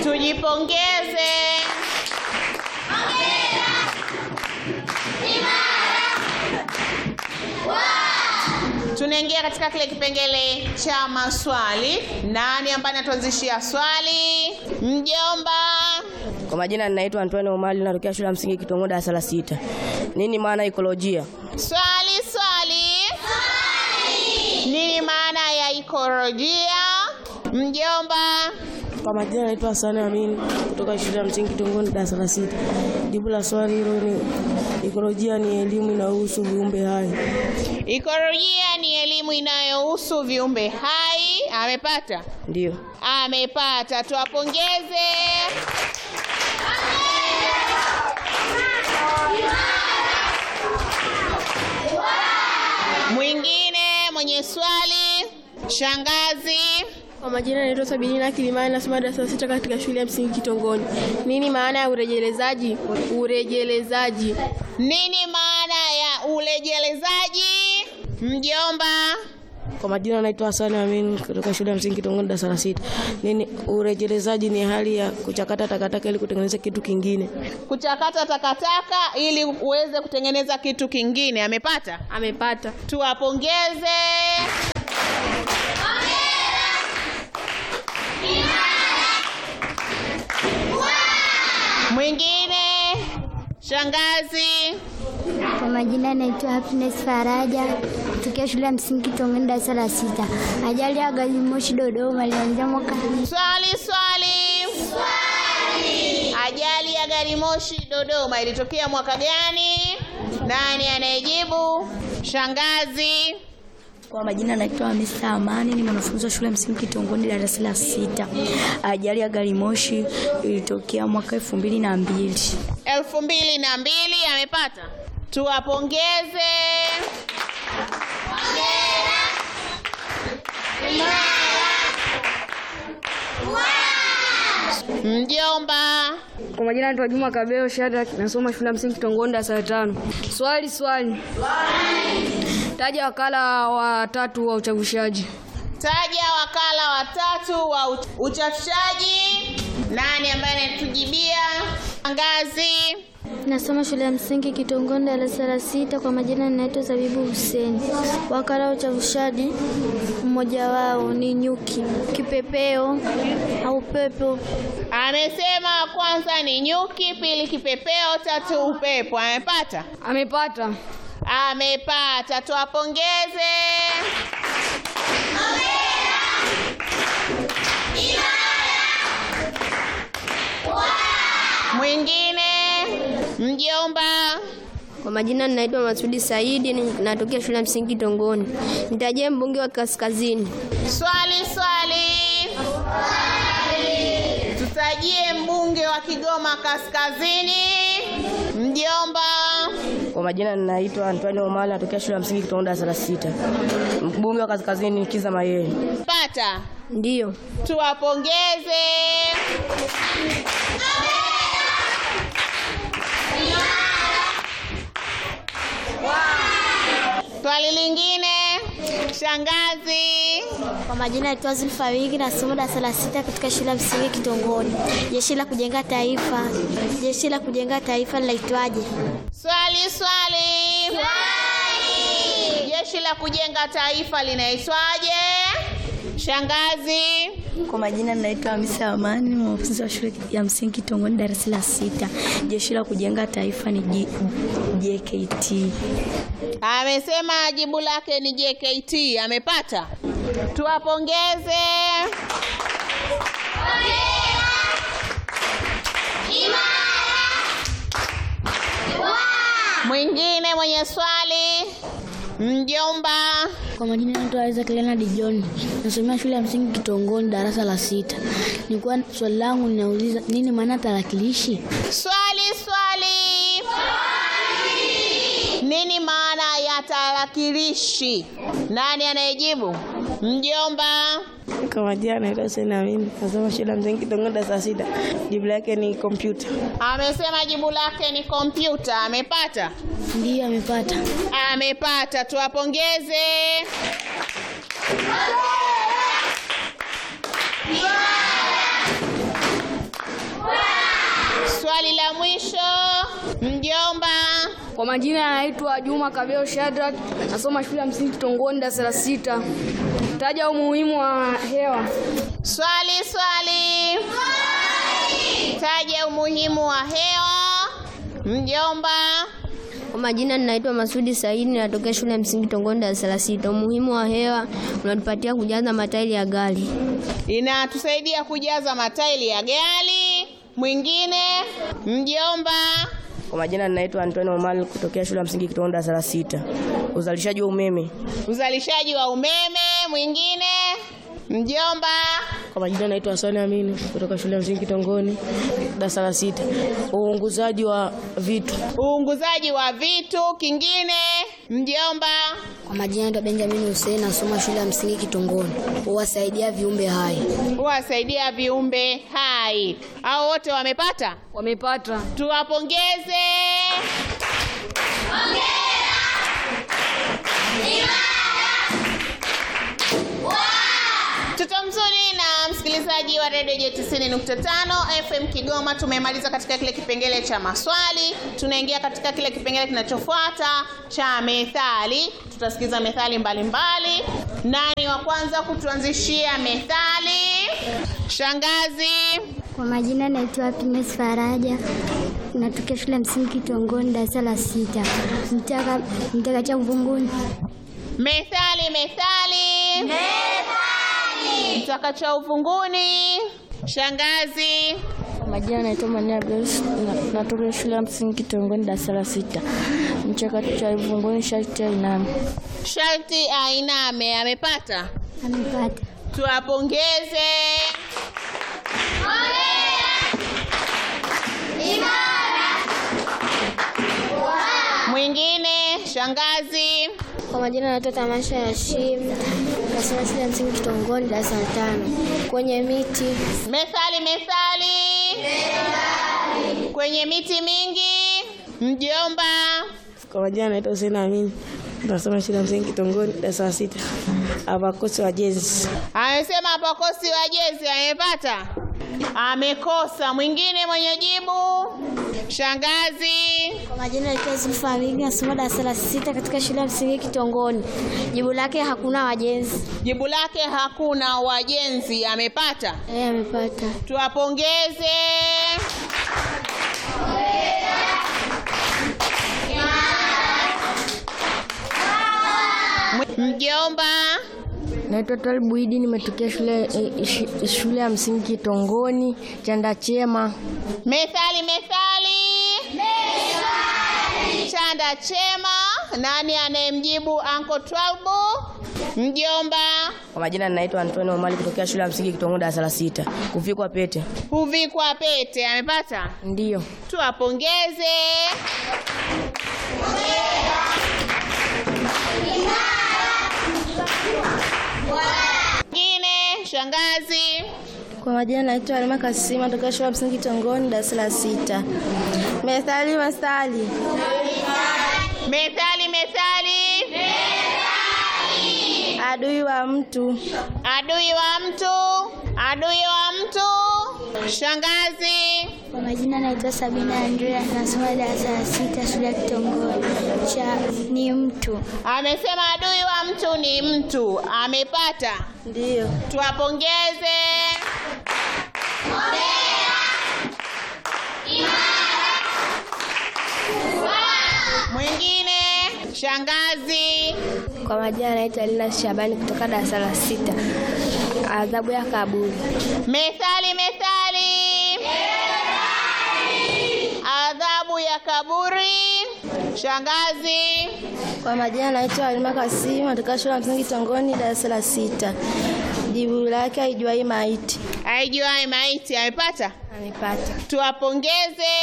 Tujipongeze. Tunaingia katika kile kipengele cha maswali. Nani ambaye anatuanzishia swali? Mjomba. Kwa majina ninaitwa Antoine Omali natokea shule ya msingi Kitongo darasa la sita. Nini maana ekolojia? Swali, swali. Nini maana ya ikolojia? Mjomba. Kwa majina naitwa Hassan Amin kutoka shule ya msingi Kitongo darasa la sita. Jibu la swali hilo ni ekolojia ni elimu inayohusu viumbe hai. Ikolojia ni elimu inayohusu viumbe hai. Amepata? Ndio. Amepata, tuwapongeze. Mwingine mwenye swali, shangazi. Kwa majina naitwa Sabina Kilimani, nasoma darasa la sita katika shule ya msingi Kitongoni. Nini maana ya urejelezaji? Urejelezaji Nini maana ya urejelezaji? Mjomba. Kwa majina naitwa Hassan Amin kutoka shule ya msingi Kitongo darasa la sita. Nini urejelezaji ni hali ya kuchakata takataka ili kutengeneza kitu kingine. Kuchakata takataka ili uweze kutengeneza kitu kingine. Amepata? amepata. Tuwapongeze. Mwingine shangazi. Kwa majina naitwa Happiness Faraja kutokea shule ya msingi Tongoni darasa la sita. Ajali ya gari moshi Dodoma ilianzia mwaka Swali, swali. Ajali ya gari moshi Dodoma ilitokea mwaka gani? Nani anayejibu? Shangazi. Kwa majina naitwa Hamisa Amani, ni mwanafunzi wa shule ya msingi Kitongoni darasa la sita. Ajali ya gari moshi ilitokea mwaka elfu mbili na mbili. elfu mbili na mbili amepata. Tuwapongeze. Mjomba. Kwa majina naitwa Juma Kabeo Shadrack, nasoma shule ya msingi Kitongoni darasa la tano. Swali swali. Taja wakala watatu wa uchavushaji. Taja wakala watatu wa u- uchafushaji. Nani ambaye anatujibia? Ngazi. nasoma shule ya msingi Kitongoni darasa la sita. Kwa majina ninaitwa Zabibu Hussein. Wakala wa uchavushaji mmoja wao ni nyuki, kipepeo au pepo. Amesema wa kwanza ni nyuki, pili kipepeo, tatu upepo. Amepata? Amepata. Amepata. Tuwapongeze. Mwingine mjomba. Kwa majina ninaitwa Masudi Saidi, ni- natokea shule ya msingi Kitongoni. Nitajie mbunge wa kaskazini. Swali, swali. Tutajie mbunge wa Kigoma Kaskazini. Mjomba. Kwa majina ninaitwa Antoine Omali natokea shule ya msingi Kitongo darasa la sita. Mbunge wa kaskazini ni Kiza Mayeye. Pata. Ndiyo. Tuwapongeze. Swali lingine, shangazi. Kwa majina naitwa Zulfa Wigi, nasoma darasa la sita katika shule ya msingi Kitongoni. Jeshi la kujenga taifa, jeshi la kujenga taifa linaitwaje? Swali, swali. Jeshi la kujenga taifa linaitwaje? Shangazi. Kwa majina naitwa Hamisa Amani, ni mwanafunzi wa shule ya msingi Kitongoni darasa la sita. Jeshi la kujenga taifa ni J- JKT. Amesema jibu lake ni JKT. Amepata? Tuwapongeze. Mwingine mwenye swali, mjomba. Kwa majina naitwa Isaac Leonard John, nasomea shule ya msingi Kitongoni darasa la sita. Nilikuwa swali langu ninauliza nini maana tarakilishi? Swali, swali. Nini maana ya tarakilishi? Nani anayejibu? Mjomba. Kwa majina naitwa Hussein Amin nasoma shule ya msingi Kitongo darasa la sita. Jibu lake ni kompyuta. Amesema jibu lake ni kompyuta. Amepata? Ndiyo, amepata. Amepata. Tuwapongeze. wa mwisho, mjomba. Kwa majina anaitwa Juma Kabeo Shadrack, nasoma shule ya msingi Kitongoni darasa la sita. Taja umuhimu wa hewa. Swali, swali. Taja umuhimu wa hewa, mjomba. Kwa majina ninaitwa Masudi Saidi, natokea shule ya msingi Tongoni darasa la sita. Umuhimu wa hewa unatupatia kujaza matairi ya gari. Inatusaidia kujaza matairi ya gari. Mwingine, mjomba. Kwa majina ninaitwa Antonio Omar kutokea shule ya msingi Kitongondo darasa la sita. Uzalishaji wa umeme. Uzalishaji wa umeme. Mwingine, mjomba. Kwa majina naitwa Hasani Amini kutoka shule ya msingi Kitongoni darasa la sita. Uunguzaji wa vitu. Uunguzaji wa vitu. Kingine, mjomba. Kwa majina naitwa Benjamin Hussein, nasoma shule ya msingi Kitongoni. Huwasaidia viumbe hai. Huwasaidia viumbe hai. Hao wote wamepata? Wamepata. Tuwapongeze. Mtoto mzuri na msikilizaji wa redio J 90.5 FM Kigoma, tumemaliza katika kile kipengele cha maswali. Tunaingia katika kile kipengele kinachofuata cha methali. Tutasikiza methali mbalimbali. Nani wa kwanza kutuanzishia methali? Shangazi. Kwa majina naitwa Happiness Faraja, natokea shule ya msingi Kitongoni darasa la sita. Mtaka mtaka cha mvunguni. Methali, methali. Methali. Mtaka cha uvunguni. Shangazi. Kwa majina naitwa Mania Grace, na- natokea shule ya msingi Kitongoni darasa la sita. Mchakato cha ivunguni sharti ainame. Sharti ainame. Amepata? Amepata. Tuwapongeze. Mwingine, shangazi. Kwa majina naitwa Tamasha ya Shim, nasoma shule ya msingi Kitongoni darasa la tano. Kwenye miti Methali, methali. Kwenye miti mingi. Mjomba. Kwa majina naitwa Hussein Amini. Nasoma shule ya msingi Kitongoni darasa la sita. Abakosi wa jezi. Amesema hapakosi wajezi. Amepata? Amekosa. Mwingine mwenye jibu, shangazi. Kwa majina naitwa Zulfa Amini, nasoma darasa la sita katika shule ya msingi Kitongoni. Jibu lake hakuna wajenzi. Jibu lake hakuna wajenzi. Amepata? Eh, amepata. Tuwapongeze. Mjomba. naitwa Twalibu Idi, nimetokea shule eh, shi- shule ya msingi Kitongoni chanda chema. Methali, methali. Chanda chema. Nani anayemjibu Anko Twalbu? Mjomba. Kwa majina ninaitwa Antonio Omar kutokea shule ya msingi Kitongondo darasa la sita. Kuvikwa pete. Huvikwa pete. Amepata? Ndiyo. Tuwapongeze. Ngine, shangazi. Kwa majina naitwa Alima Kasima, natokea shule ya msingi Kitongoni darasa la sita. Methali, methali. Methali, methali. Adui wa mtu. Adui wa mtu. Adui wa mtu. Shangazi. Kwa majina naitwa Sabina Andrea, nasoma darasa la sita shule ya Kitongoni. Cha ni mtu. Amesema adui wa mtu ni mtu. Amepata. Ndiyo. Tuwapongeze. Mwingine, shangazi. Kwa majina naitwa Lina Shabani kutoka darasa la sita. Adhabu ya kaburi. Methali, methali. Adhabu ya kaburi. Shangazi. Kwa majina naitwa Alima Kasima, natokea shule ya msingi Kitongoni darasa la sita. Jibu lake haijuai maiti. Aijuae maiti amepata. Amepata. Tuwapongeze.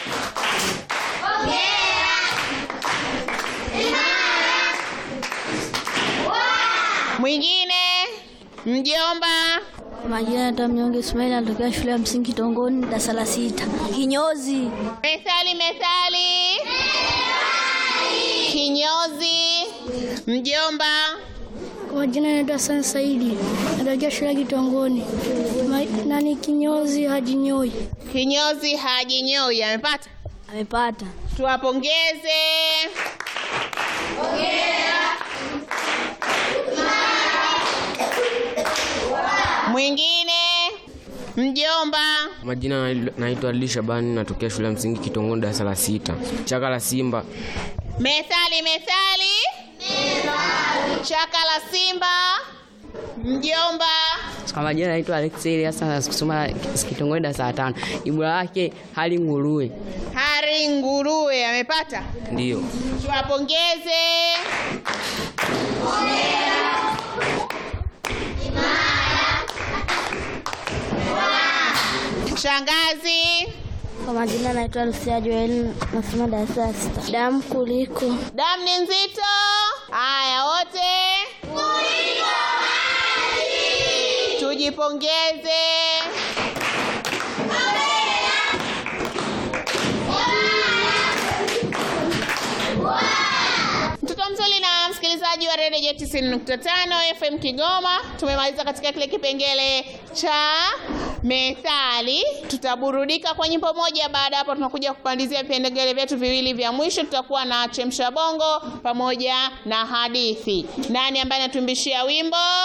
Mwingine, mjomba. Kwa majina naitwa Mnyonge Ismail, natokea shule ya msingi Kitongoni darasa la sita. Kinyozi. Methali, methali. Kinyozi. Mjomba. Kwa majina naitwa Hassan Saidi, natokea shule ya Kitongoni. Ma- Nani kinyozi hajinyoi. Kinyozi hajinyoi amepata? Amepata. Tuwapongeze. Mwingine mjomba. Majina na- naitwa Ali Shabani, natokea shule ya msingi Kitongoni, darasa la sita. Chaka la Simba. Methali, methali. Chaka la simba. Mjomba. Kwa majina naitwa Alex Elias na kusoma kitongoji darasa la tano. Jibu lake hali nguruwe. Hari nguruwe amepata? Ndiyo. Tuwapongeze. Shangazi. Kwa majina naitwa Lucia Joel, nasoma darasa la sita. Damu kuliko. Damu ni nzito. Haya wote. Tujipongeze. Mtoto mzuri na msikilizaji wa redio Jet 90.5 FM Kigoma, tumemaliza katika kile kipengele cha methali. Tutaburudika kwa nyimbo moja, baada ya hapo tunakuja kupandizia vipengele vyetu viwili vya mwisho. Tutakuwa na chemsha bongo pamoja na hadithi. Nani ambaye anatuimbishia wimbo?